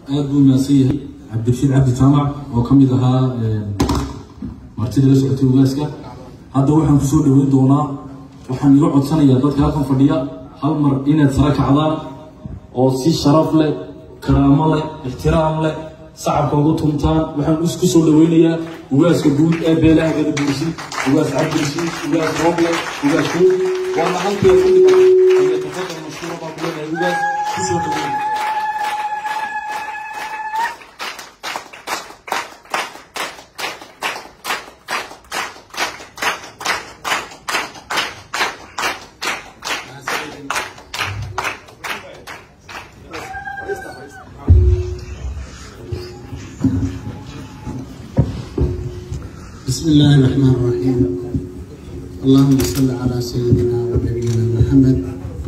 aad buu mahadsan yahay cabdirashiid cabdi jaamac oo ka mid ahaa martida la socotay ugaaska hadda waxaan kusoo dhaweyn doonaa waxaan iga codsanayaa dadka halkan fadhiya hal mar inaad sara kacdaan oo si sharaf leh karaamo leh ixtiraam leh sacabka ugu tuntaan waxaan isku soo dhaweynayaa ugaaska guud ee beelaha gada buursi ugaas cabdirashiid ugaas rooble ugaas huud waana halkeeda u dhigan iyo tafadal mashhuura baa ku leenahay ugaas kusoo dhaweyn بسم الله الرحمن الرحيم اللهم صل على سيدنا ونبينا محمد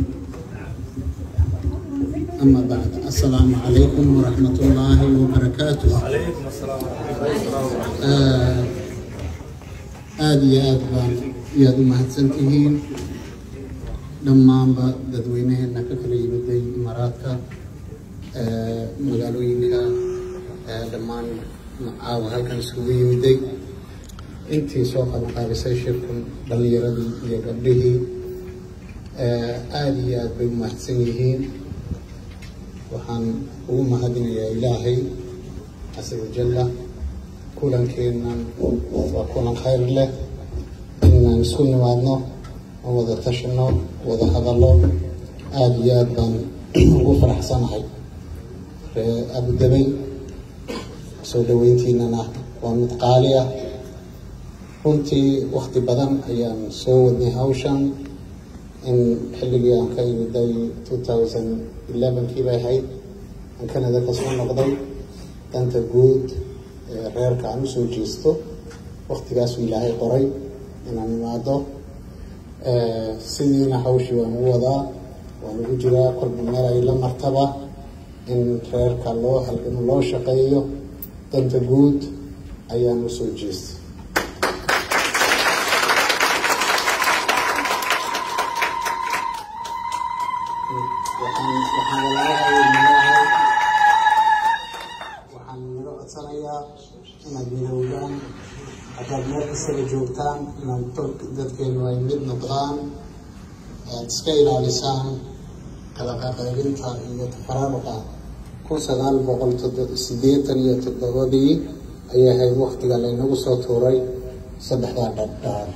أما بعد السلام عليكم ورحمة الله وبركاته عليكم السلام آه، aada iyo aad baan iyaad u mahadsantihiin dhammaanba dadweynaheena ka kala yimiday imaaraadka ee, magaalooyinka ee, dhammaan caawa halkan isugu yimiday intii soo qabanqaabisay shirkan dhalinyaradii iyo gabdhihii ee, aada iyo aad bay u mahadsan yihiin waxaan ugu mahadinayaa ilaahay casa wajalla kulankeennan waa kulan khayr leh inaan isku nimaadno oo wada tashino wada hadallo aada iyo aad baan ugu faraxsanahay ree abudabay soo dhaweyntiinana waa mid qaali ah runtii wakti badan ayaan soo wadnay hawshan in xilligii aan ka imiday two thousand elevenkii bay ahayd aan canada ka soo noqday danta guud ee reerka aan usoo jeesto waktigaasuu ilaahay qoray inaan imaado sidiina hawshii waan ugu wadaa waan ugu jiraa kolba meel ay la martaba in reerka loo halgamo loo shaqeeyo danta guud ayaan usoo jeestay waxaan waxaan walaalahayay nalahay waxaan naga codsanayaa inaad midowdaan haddaad meel kastaba joogtaan inaad dol- dadkeenu ay mid noqdaan aad iska ilaalisaan kala qaqaybinta iyo tafaraaruqa kun sagaal boqol todo- siddeetan iyo toddobadii ayay ahayd waktiga laynagu soo tuuray saddexdaa dhadhaan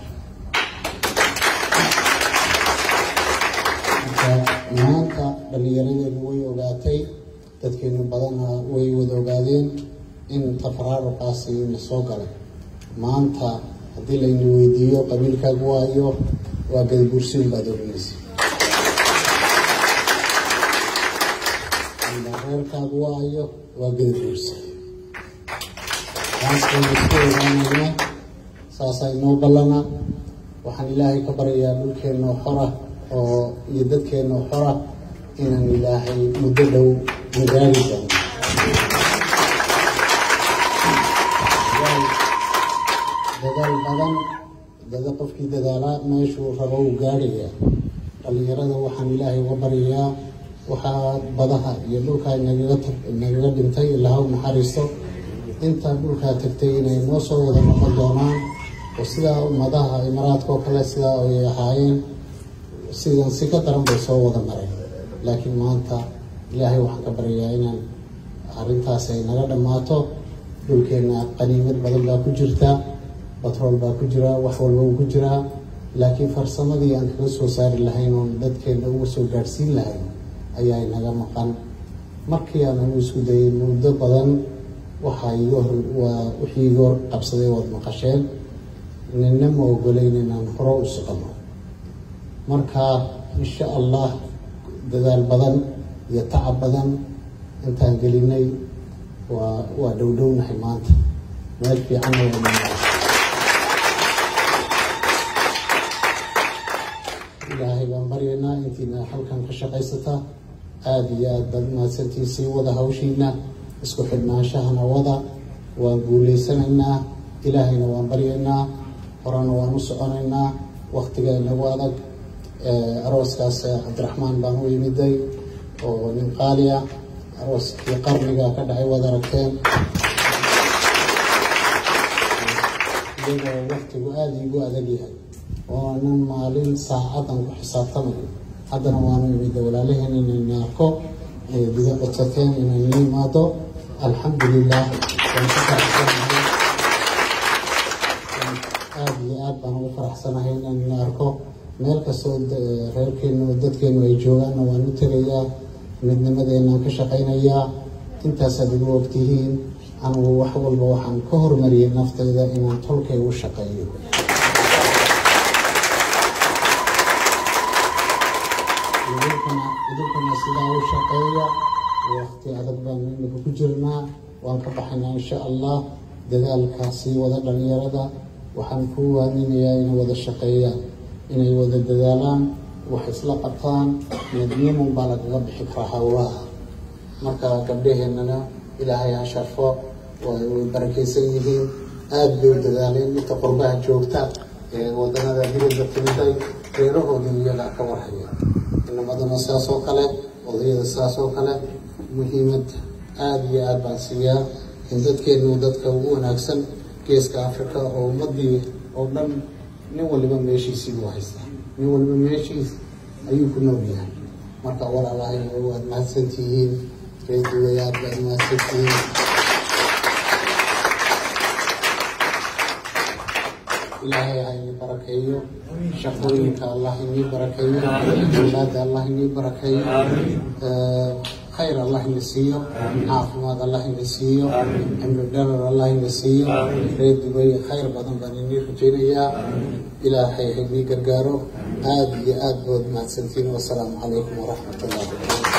marka maanta dhallinyaradeenu way ogaatay dadkeenu badana way wada ogaadeen in tafaraaruqaasi la soo galay maanta haddii layna weydiiyo qabiilkaagu waayo waa gadabursiin baad oranaysa amba reerkaagu waayo waa gadabursi taasaynu isku ogaanayna saasaa inoo ballana waxaan ilaahay ka baryayaa dhulkeennoo xora oo iyo dadkeennoo xora inaan ilaahay muddo dhow nagaari doono dadaal badan dada qofkii dadaalaa meeshuu rabo uu gaadhaya dhallinyarada waxaan ilaahay uga baryayaa waxaa badaha iyo dhulkaa nagaga tag- nagaga dhintay ilaha u naxariisto intaa dhulkaa tagtay inay noo soo wada noqon doonaan oo sidaa ummadaha imaraadka oo kale sidaa ay ahaayeen sidan si ka daran bay soo wada mareen laakiin maanta ilaahay waxaan ka baryayaa inaan arrintaas ay naga dhammaato dhulkeenna qaniimad badan baa ku jirta batrool baa ku jira wax walba uu ku jiraa laakiin farsamadii aan kaga soo saari lahayn oon dadkeenna uga soo gaadhsiin lahayn ayaa inaga maqan markii aan anu isku dayay muddo badan waxaa iga hor waa wixii iga hor qabsaday waad maqasheen nina ma ogolayn inaan hore u socono marka insha allah dadaal badan iyo tacab badan intaan gelinay waa waa dhowdhownahay maanta meel fiicanna waa noo ilaahay baan baryaynaa intiina halkan ka shaqaysata aada iyo aada baad mahadsantiin sii wada hawshiina isku xidhnaanshahana wada waan guuleysanaynaa ilaahayna waan baryaynaa horena waan u soconaynaa waktiga inagu adag arooskaas cabdiraxmaan baan u yimiday oo nin qaali ah arooskii qarniga ka dhacay waad aragteen iyagoo waktigu aada iigu adag yahay oonan maalin saacadan ku xisaabtamayo haddana waanu imid walaalaheen inayna arko diga codsateen inayna imaado alxamdulilah waan ku faraxsanahay aada iyo aad baan ugu faraxsanahay inayna arko meel kastoo reerkeenu dadkeenu ay joogaanna waan u tegayaa midnimadeenaan ka shaqaynayaa intaasaad igu ogtihiin anigu wax walba waxaan ka hormariyay naftayda inaan tolkay u shaqeeyo idinkuna sidaa u shaqeeya waqti adag baanu imika ku jirnaa waan ka baxaynaa insha allah dadaalkaasii wada dhalinyarada waxaan ku waaninayaa inay wada shaqeeyaan inay wada dadaalaan wax isla qabtaan midnimun baa lagaga bixi karaa hawlaha marka gabdhaheennana ilaahay ha sharfo way barakaysan yihiin aada bay u dadaaleen inta qurbaha joogta ee wadanada dibadda timiday reerahoodii iyagaa ka warhaya inamaduna sidaas oo kale odayada sidaas oo kale muhiimad aada iyo aada baan siiyaa in dadkeenu dadka ugu wanaagsan geeska africa oo ummadii oo dhan nin waliba meeshiisii buu haystaa nin waliba meeshiis ayuu ku nool yahay marka walaalahay waad mahadsantihiin reediway aad baad mahadsantihiin ilaahay ha inii barakeeyo shaqooyinka allah inii barakeeyo awlaada allah inii barakeeyo khayr allah ina siiyo caafimaad allah ina siiyo cimri dharar allah ina siiyo reer dubay khayr badan baan inii rajaynayaa ilaahay ha inii gargaaro aada iyo aada bood mahadsantiin wasalaamu calaykum waraxmat ullahi